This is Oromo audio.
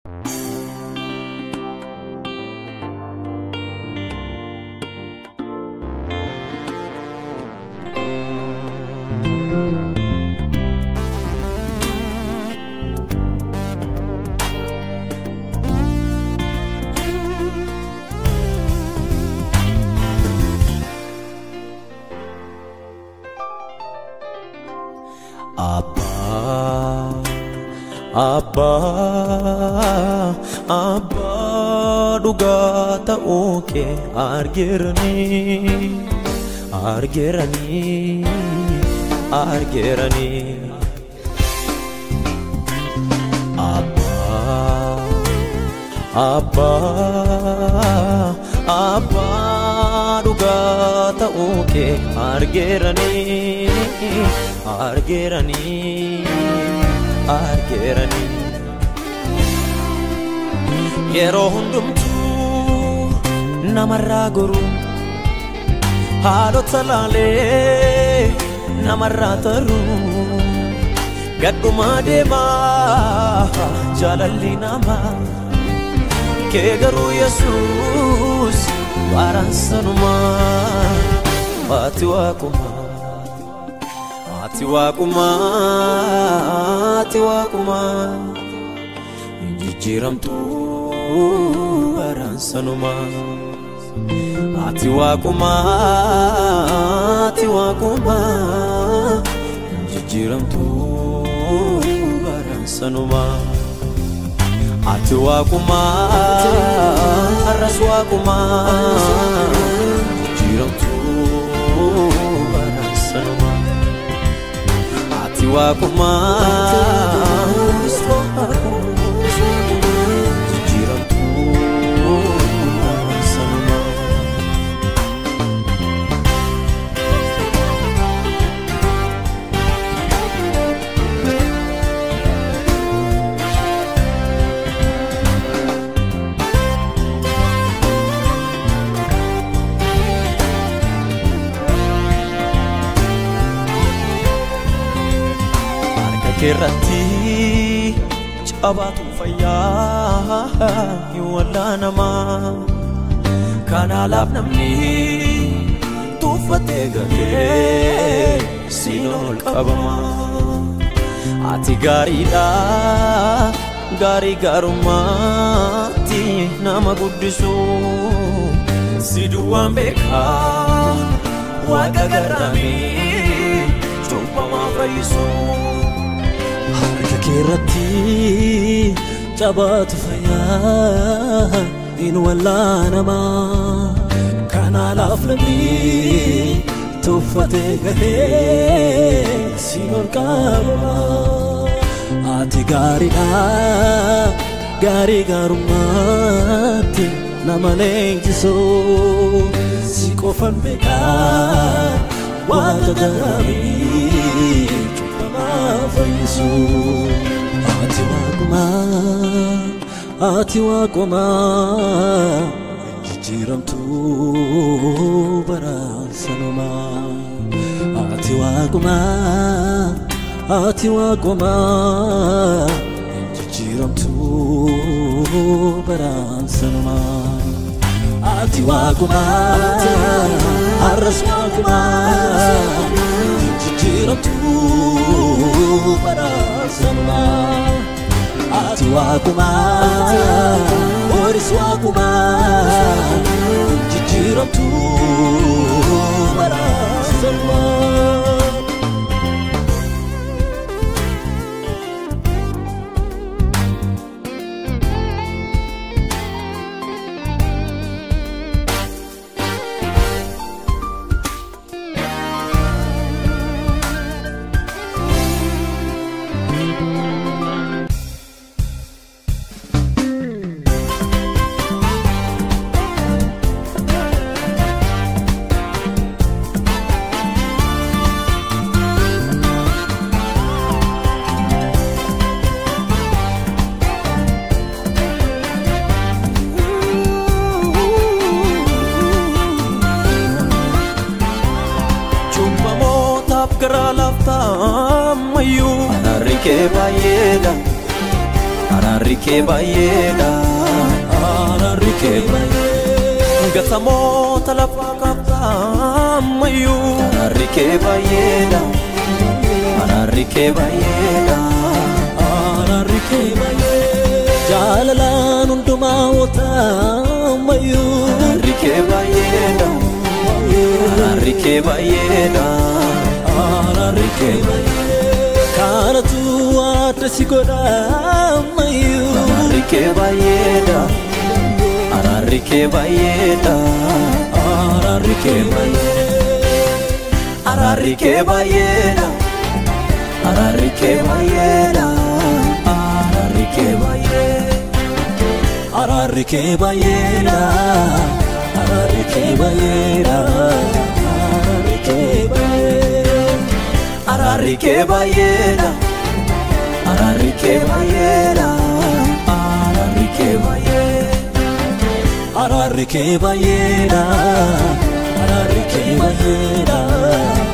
Abbaa Abbaa Abbaa dhugaa ta'uu kee argeeranii argeeranii argeeranii Abbaa Abbaa Abbaa dhugaa ta'uu kee argeeranii argeeranii argeeranii yeroo hundumtuu namarraa goru haadhota laalee namarraa taru gadhumaa deemaa jaalalli namaa kee garuu yesuus waaraansanumaa ati waaqumaa ati waaqumaa ati waaqumaa hin jijjiiramtuu waaraansanumaa ati waaqumaa ati waaqumaa hin jijjiiramtuu waaraansanumaa ati waaqumaa arras waaqumaa jijjiiramtuu waaraansanumaa ati waaqumaa jijjiiramtuu waaraansanumaa harka keerratti cabaatu fayyaa hin wallaanamaa kanaalaaf namni tuuffatee galee siin ol qabama ati gaariidha gaarii gaarummaatti nama guddisu si duwwaan beekaa waaqa garraamii cubbamaa fayyisu harka keerratti cabaatu fayyaa hin wallaanamaa kanaalaaf namni tuffatee galee siin ol qabama ati gaariidha gaarii gaarummaatti nama leenjisu si qofan beekaa waaqa garraamii cubbamaa fayyisu ati waaqumaa ati waaqumaa jijjiiramtuu baraansanumaa ati waaqumaa ati waaqumaa jijjiiramtuu baraansanumaa ati waaqumaa arras waaqumaa jijjiiramtuu baraansanumaa ati waaqumaa oris waaqumaa jijjiiramtuu baraansanumaa cubbamootaaf garaa laaftaa ammayyuu araarri kee baay'eedha araarri araarri kee baay'eedha araarri kee baay'ee gatamoota lafaa qabdaa ammayyuu araarri kee baay'eedha araarri kee baay'eedha araarri kee baay'ee jaalalaan hundumaa otaamayyuu araarri kee baay'eedha araarri kee baay'eedha araarri kee baay'ee kanatu adda si godhaamayyuu araarri kee baay'eedha araarri kee baay'eedha araarri kee baay'ee araarri kee baay'eedha araarri kee baay'eedha araarri kee baay'ee araarri kee baay'eedha araarri kee baay'eedha araarri kee baay'ee araarri kee baay'eedha araarri kee baay'eedha araarri kee baay'ee araarri kee baay'eedha araarri kee baay'eedha